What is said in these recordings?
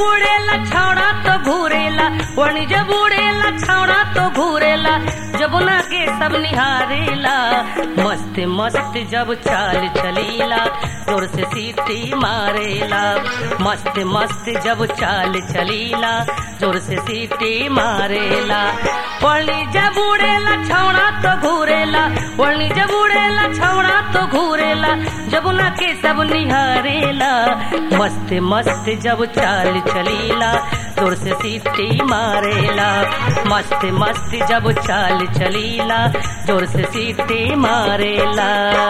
उड़ेला छौड़ा तो घूरेला वणी जब उड़ेला छौड़ा तो घूरेला जमुना के सब निहारेला मस्त मस्त जब चाल चलीला जोर से सीटी मारेला मस्त मस्त जब चाल चलीला जोर से सीटी मारेला वणी जब उड़ेला छौड़ा तो घूरेला वणी जब उड़ेला छौड़ा तो घूरेला जमुना के सब निहारेला मस्त मस्त जब चाल चलीला जोर से सीटी मारेला मस्त मस्त जब चाल चलीला जोर से सीटी मारेला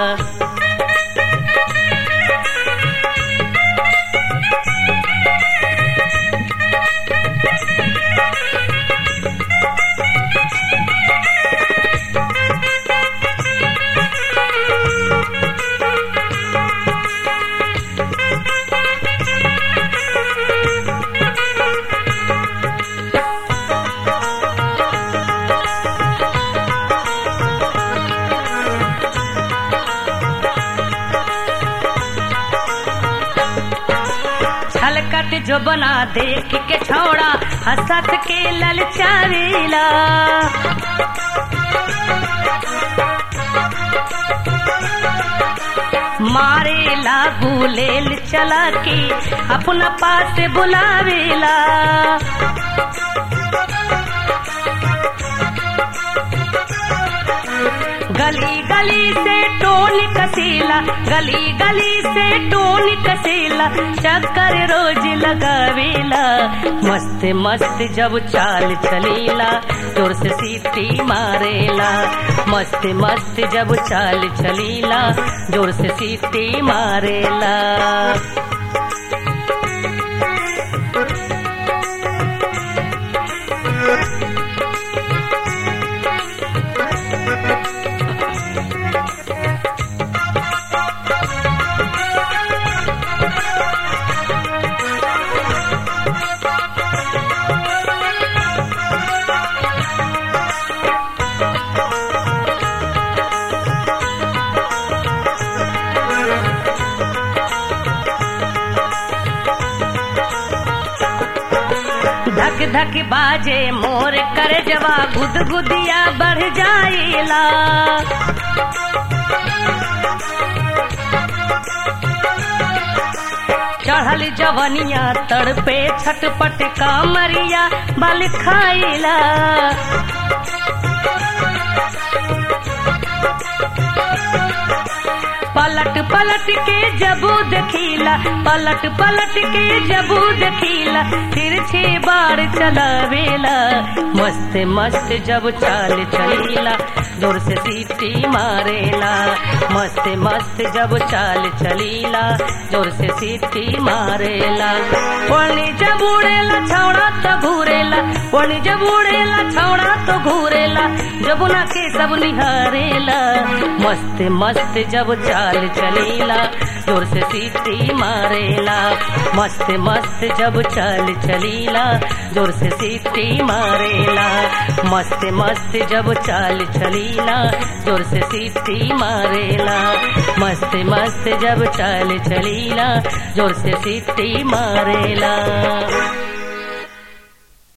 छलकत जो बना देख के छोड़ा हंसत के ललचावेला मारेला बुलेल चला के अपना पास बुलावेला गली गली से टोन कसीला गली गली से टोन कसीला चक्कर रोज लगावेला मस्त मस्त जब चाल चलीला जोर से सीटी मारेला मस्त मस्त जब चाल चलीला जोर से सीटी मारेला धक धक बाजे मोर कर जवा गुद गुदिया बढ़ जाइला चढ़ल जवनिया तड़पे छटपट कामरिया बल खाइला पलट पलट के जबू देखीला पलट पलट के जबू देखीला फिर छे बार चलावेला मस्त मस्त जब चाल चलीला जोर से सीटी मारेला मस्त मस्त जब चाल चलीला जोर से सीटी मारेला वणी जब उड़ेला छौड़ा तो घूरेला वणी जब उड़ेला छौड़ा तो घूरेला जबुना के सब निहारेला मस्त मस्त जब चाल चलीला जोर से सीटी मारेला मस्त मस्त जब चाल चलीला जोर से सीटी मारेला मस्त मस्त जब चाल चलीला जोर से सीटी मारेला मस्त मस्त जब चाल चलीला जोर से सीटी मारेला